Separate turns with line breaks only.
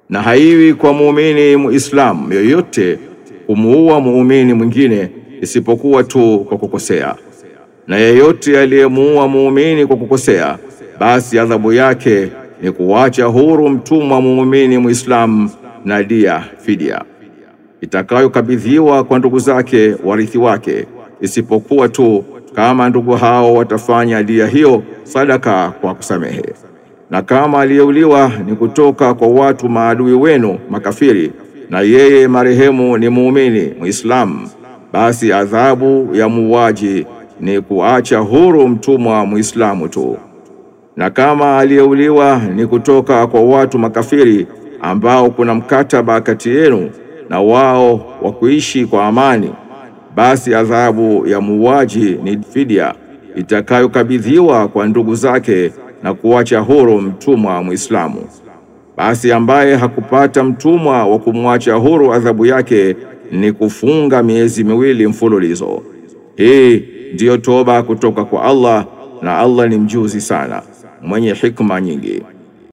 na haiwi kwa muumini muislamu yoyote kumuua muumini mwingine isipokuwa tu kwa kukosea, na yeyote aliyemuua muumini kwa kukosea, basi adhabu yake ni kuwacha huru mtumwa muumini muislamu na dia fidia itakayokabidhiwa kwa ndugu zake warithi wake, isipokuwa tu kama ndugu hao watafanya dia hiyo sadaka kwa kusamehe. Na kama aliyeuliwa ni kutoka kwa watu maadui wenu makafiri, na yeye marehemu ni muumini muislamu, basi adhabu ya muuaji ni kuacha huru mtumwa muislamu tu. Na kama aliyeuliwa ni kutoka kwa watu makafiri ambao kuna mkataba kati yenu na wao wa kuishi kwa amani, basi adhabu ya muuaji ni fidia itakayokabidhiwa kwa ndugu zake na kuacha huru mtumwa Muislamu. Basi ambaye hakupata mtumwa wa kumwacha huru, adhabu yake ni kufunga miezi miwili mfululizo. Hii ndiyo toba kutoka kwa Allah, na Allah ni mjuzi sana mwenye hikma nyingi.